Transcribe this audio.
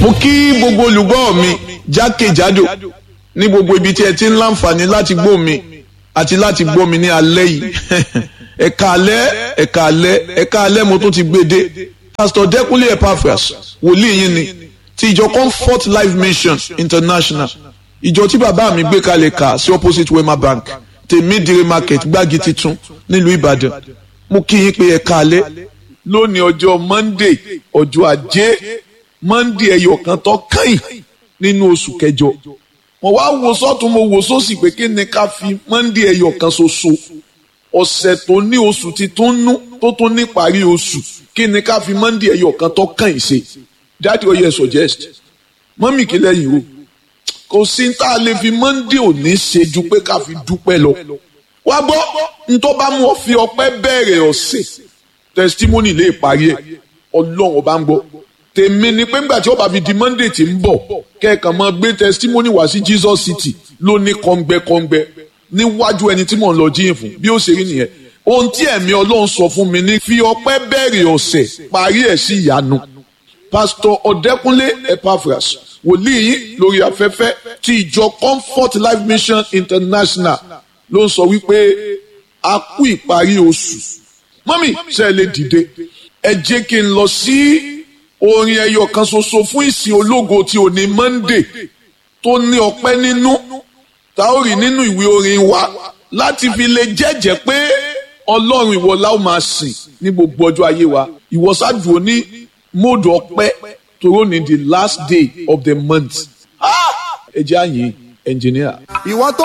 mo kí gbogbo olùgbọ́ mi jákèjádò ní gbogbo ibi tí ẹ ti ń láǹfààní láti gbọ́ mi àti láti gbọ́ mi ní alẹ́ yìí ẹ̀ka alẹ́ ẹ̀ka alẹ́ ẹ̀ka alẹ́ mo tún ti gbé dé pastor Dẹ́kúnlé Epaphras wòlíì yín ni ti ìjọ Comfort Life Mission International ìjọ tí bàbá mi gbé kalẹ̀ kà sí opposite Wema Bank tèmídìrí market gbági titun nílùú Ìbàdàn mo kí yín pé ẹ̀ka alẹ́ lónìí ọjọ́ Monday ọjọ́ ajé Monday ẹyọ kan tó kàn nínú oṣù kẹjọ mo wá wo sọ́tún mo wo sósì pé kí ni ká fi Monday ẹyọ kan ṣoṣo ọ̀sẹ̀ tó ní oṣù ti tó nú tó tó ní parí oṣù kí ni ká fi Monday ẹyọ kan tó kàn ṣe dáàdi ó yẹ suggest mọ́mì kí lẹ́yìn o kò sí tá a lè fi Monday òní ṣe ju pé ká fi dúpẹ́ lọ wá gbọ́ ntọ́ bá mú ọ fi ọpẹ́ bẹ̀rẹ̀ ọ̀sẹ̀ testimony lè parí ẹ̀ ọlọ́run ọba ń gbọ́ tèmi ni pé ńgbà tí ó bá fi di Monday tí ń bọ̀ kẹ́ẹ̀kan máa gbé testimony wá sí Jesus City ló ní kọ́ngbẹ́kọ́ngbẹ́ níwájú ẹni tí mò ń lọ jíyìn fún bí ó ṣe rí nìyẹn ohun tí ẹ̀mí ọlọ́run sọ fún mi ní fi ọpẹ́ bẹ̀rẹ̀ ọ̀sẹ̀ parí ẹ̀ sí ìyanu Pastor Ọ̀dẹ́kúnlé Epaphras wòlíì yín lórí afẹ́fẹ́ ti ìjọ Comfort Life Mission International ló ń sọ wípé a kú ìparí oṣù mọ́mì ṣe lè dìde ẹ jẹ́ kí n lọ sí orin ẹyọ kan ṣoṣo fún ìsìn ológo tí ò ní Monday tó ní ọpẹ́ nínú tá ó rí nínú ìwé orin wa láti fi lè jẹ́jẹ́ pé ọlọ́run ìwọ la ó máa sìn ní gbogbo ọjọ́ ayé wa ìwọ ṣáàdùn ní móòdù ọpẹ́ tòró ní the last day of the month ẹ jẹ́ àyìn ẹnjìníà. ìwọ tó